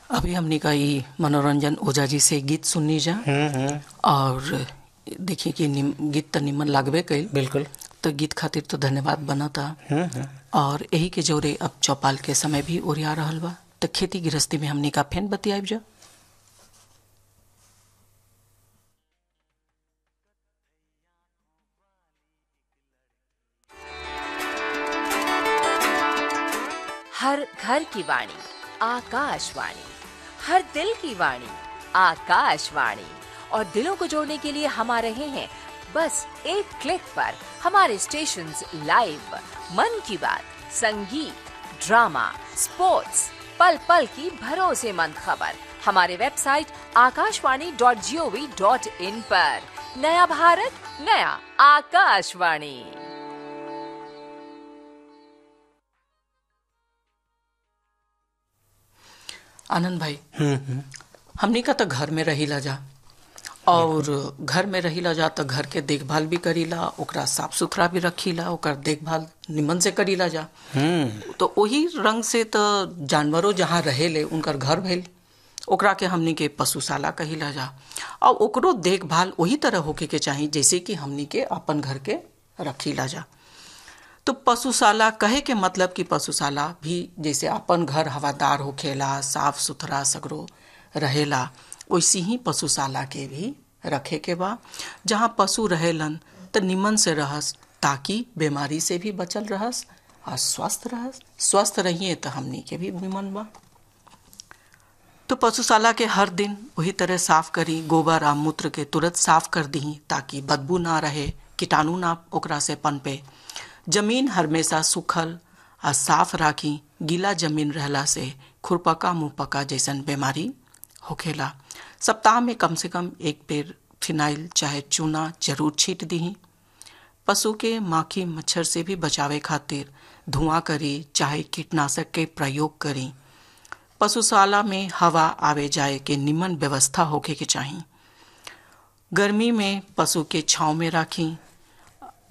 अभी हमने का ई मनोरंजन ओझा जी से गीत सुननी जा और देखिए कि निम- गीत तो निमन लागबे कइल बिल्कुल तो गीत खातिर तो धन्यवाद बनता और यही के जोरे अब चौपाल के समय भी ओरिया रहल बा तो खेती गृहस्थी में हमने का फेन बतियाब जा हर घर की वाणी आकाशवाणी हर दिल की वाणी आकाशवाणी और दिलों को जोड़ने के लिए हम आ रहे हैं बस एक क्लिक पर हमारे स्टेशन लाइव मन की बात संगीत ड्रामा स्पोर्ट्स पल पल की भरोसेमंद खबर हमारे website Akashvani dot G O V dot in पर नया भारत नया आकाशवाणी आनंद भाई हमनी का तो घर में रहीला जा और घर में रहीला जा तो घर के देखभाल भी करीला ओकरा साफ सुथरा भी रखीला ओकर देखभाल निमन से करीला जा तो वही रंग से तो जानवरों जहाँ रहेले उनकर घर भइल ओकरा के हमनी के पशुशाला कहिला जा और ओकरो देखभाल वही तरह होके के चाही जैसे कि हमनी के अपन घर के रखीला जा तो पशुशाला कहे के मतलब कि पशुशाला भी जैसे अपन घर हवादार होखेला साफ सुथरा सगरो रहेला वैसे ही पशुशाला के भी रखे के बा जहाँ पशु रहेलन तो निमन से रहस ताकि बीमारी से भी बचल रहस और स्वस्थ रहस स्वस्थ रहिए तो हमनी के भी निमन बा तो पशुशाला के हर दिन वही तरह साफ करी गोबर आ मूत्र के तुरंत साफ कर दी ताकि बदबू ना रहे कीटाणु ना ओकरा से पनपे जमीन हमेशा सूखल आ साफ राखी गीला जमीन रहला से खुरपका मुंहपका जैसन बीमारी होखेला सप्ताह में कम से कम एक बेर फिनाइल चाहे चूना जरूर छीट दी पशु के माखी मच्छर से भी बचावे खातिर धुआं करी चाहे कीटनाशक के प्रयोग करी पशुशाला में हवा आवे जाए के निमन व्यवस्था होके के चाही गर्मी में पशु के छांव में राखी